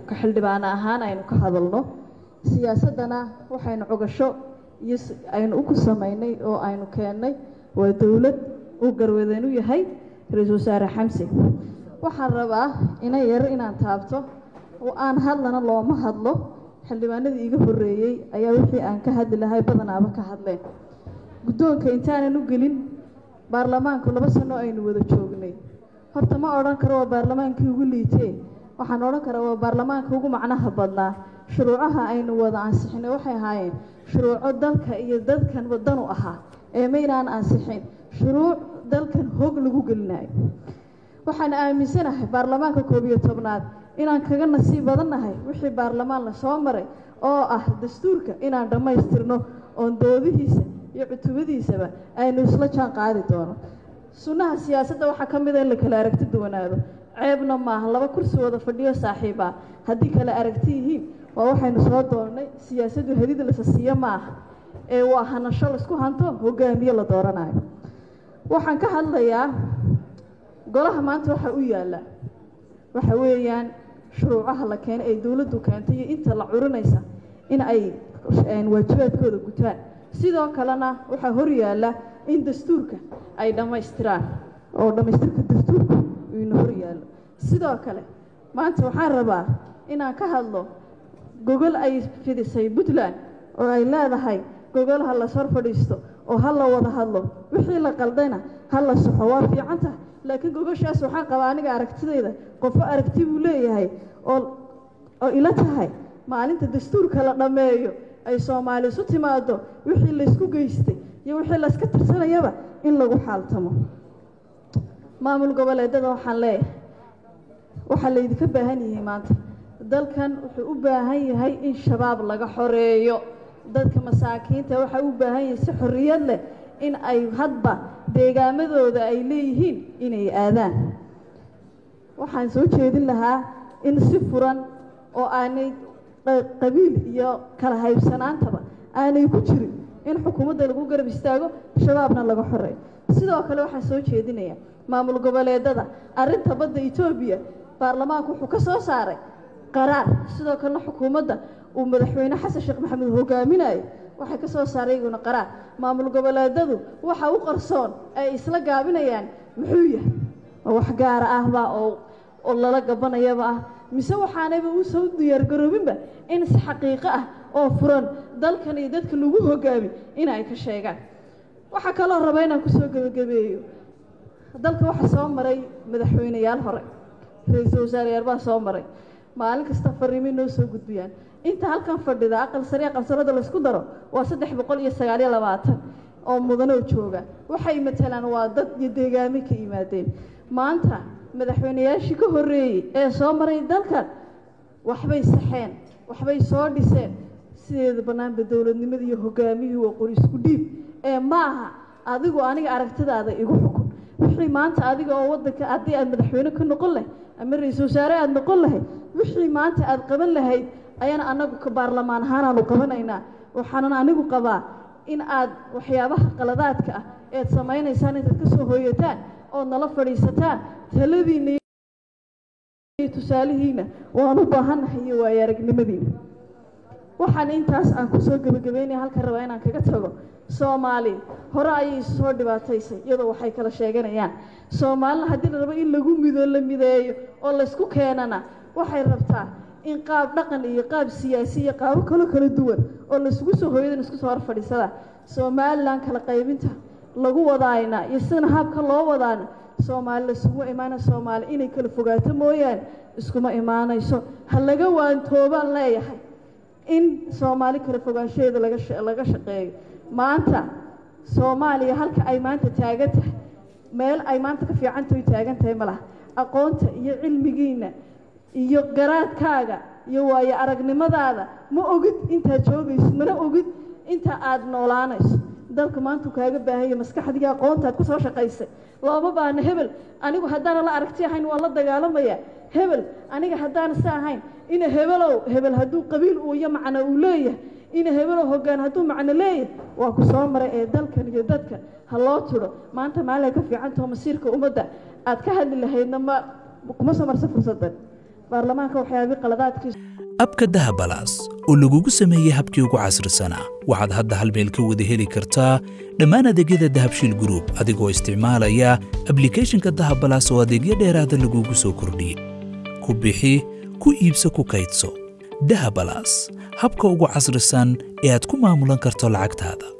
ka xildhibaano ahaan aynu ka hadalno siyaasaddana waxaynu cogasho iyo aynu uku samaynay oo aynu keennay waa dowlad uu garwadeen u yahay ra-iisul wasaare xamse waxaan rabaa ina yar inaan taabto oo aan hadlana looma hadlo xildhibaanadii iga horreeyey ayaa wixii aan ka hadli lahay badanaaba ka hadleen guddoonka intaanan u gelin baarlamaanku laba sano aynu wada joognay horta ma odhan karo waa baarlamaankii ugu liitee waxaan odhan karaa waa baarlamaanka ugu macnaha badnaa shuruucaha aynu wada ansixinay waxay ahaayeen shuruuco dalka iyo dadkan wadanu ahaa ee maynaan ansixin shuruuc dalkan hoog lagu gelinayo waxaan aaminsanahay baarlamaanka koob iyo tobnaad inaan kaga nasiib badannahay wixii baarlamaan la soo maray oo ah dastuurka inaan dhammaystirno oon doodihiisa iyo cutubadiisaba aynu isla jaan qaadi doono sunnaha siyaasadda waxaa ka mida in la kala aragti duwanaado ceebna maaha laba kursi wada fadhiyo saaxiib ah haddii kala aragti yihiin waa waxaynu soo doonnay siyaasaddu hadid lasa siiyo maaha ee waa hanasho laisku hanto hogaamiye la dooranayo waxaan ka hadlayaa golaha maanta waxaa u yaalla waxa weeyaan shuruucaha la keenay ay dowladdu keentay iyo inta la curinaysa in ay waajibaadkooda gutaan sidoo kalena waxaa hor yaalla in dastuurka ay dhammaystiraan oo dhammaystirka dastuurku ina hor yaallo sidoo kale maanta waxaan rabaa inaan ka hadlo gogol ay fidisay puntland oo ay leedahay gogol ha las hor fadhiisto oo ha la wada hadlo wixii la qaldayna ha la soxo waa fiican tahay laakiin gogoshaas waxaan qabaa aniga aragtidayda qofo aragti buu leeyahay oo oo ila tahay maalinta dastuurka la dhammeeyo ay soomaali isu timaado wixii laysku geystay iyo wixii layska tirsanayaba in lagu xaaltamo maamul goboleedada waxaan leeyahay waxaa laydinka baahan yahay maanta dalkan wuxuu u baahan yahay in shabaab laga xoreeyo dadka masaakiinta waxaa u baahan yahay si xorriyad leh in ay hadba deegaamadooda ay leeyihiin inay aadaan waxaan soo jeedin lahaa in si furan oo aanay qabiil iyo kala haybsanaantaba aanay ku jirin in xukuumadda lagu garab istaago shabaabna laga xoreeyo sidoo kale waxaan soo jeedinaya maamul goboleedada arrinta badda etoobiya baarlamaanku wuxuu ka soo saaray qaraar sidoo kalena xukuumadda uu madaxweyne xasan sheekh maxamed hogaaminayo waxay ka soo saaray iyaguna qaraar maamul goboleedadu waxa u qarsoon ay isla gaabinayaan muxuu yahay ma wax gaara ahba oo oo lala gabanayaba ah mise waxaanayba usoo diyaargaroobinba in si xaqiiqo ah oo furan dalkan iyo dadka lagu hogaami in ay ka sheegaan waxaa kaloo raba inaan kusoo gebagabeeyo dalka waxaa soo maray madaxweyneyaal hore ra-iisul wasaareyaal baa soo maray maalin kasta fariimay noo soo gudbiyaan inta halkan fadhida aqal sare aqalsanada laysku daro waa saddex boqol iyo sagaaliyo labaatan oo mudanoo jooga waxay matalaan waa dad iyo deegaame ka yimaadeen maanta madaxweyneyaashii ka horreeyey ee soo maray dalkan waxbay saxeen waxbay soo dhiseen sideeda bannaanba dowladnimada iyo hogaamiyihii waa qori isku dhiib ee ma aha adigu aniga aragtidaada igu xukun wixii maanta adiga oo waddanka haddii aad madaxweyne ka noqon lahayd ama ra-iisul wasaare aada noqon lahayd wixii maanta aada qaban lahayd ayaan anagu ka baarlamaan ahaanaanu qabanaynaa waxaanan anigu qabaa in aad waxyaabaha qaladaadka ah eed samaynaysaan intaad ka soo hooyataan ood nala fadhiisataan taladiinna iyo tusaalihiina waan u baahannahay iyo waayo aragnimadiina waxaan intaas aan kusoo gebagabeynaya halka rabaa inaan kaga tago soomaali hore ayay isu soo dhibaataysay iyadoo waxay kala sheeganayaan soomaalina haddii la rabo in lagu mido la mideeyo oo laysku keenana waxay rabtaa in qaab dhaqan iyo qaab siyaasi iyo qaabo kaloo kala duwan oo laisugu soo hooyadan isku soo hor fadhiisada somalilan kala qaybinta lagu wadaayna iyo sidana habka loo wadaana soomaali laisuguma imaana soomaali inay kala fogaato mooyaane iskuma imaanayso ha laga waantoobaan leeyahay in soomaali kala fogaanshaheeda laga laga shaqeeyo maanta soomaaliya halka ay maanta taagan tahay meel ay maanta ka fiicantahay taagan tahay ma laha aqoonta iyo cilmigiina iyo garaadkaaga iyo waayo aragnimadaada ma ogid intaad joogaysid mana ogid inta aada noolaanayso dalka maanta kaaga baahanya maskaxdii aqoontaad ku soo shaqaysay looma baahna hebel anigu haddaana la aragti ahayn waan la dagaalamaya hebel aniga haddaana si ahayn ina hebelow hebel hadduu qabiil uu iyo macno uu leeyahay ina hebelow hoggaan hadduu macno leeyahay waa ku soo maray ee dalkan iyo dadka ha loo tidho maanta maalay ka fiicantaho masiirka ummadda aad ka hadli lahaydna ma kuma soo marsa fursaddan baarlamaanka waxyaabihii qaladaadkiisa abka dahabalaas oo lagugu sameeyey habkii ugu casrisanaa waxaad hadda hal meel ka wada heli kartaa dhammaan adeegyada dahabshiil group adigoo isticmaalaya ablicathonka dahabalaas oo adeegyo dheeraada lagugu soo kordhiyey ku bixi ku iibso ku kaydso dahabalaas habka ugu casrisan ee aad ku maamulan karto lacagtaada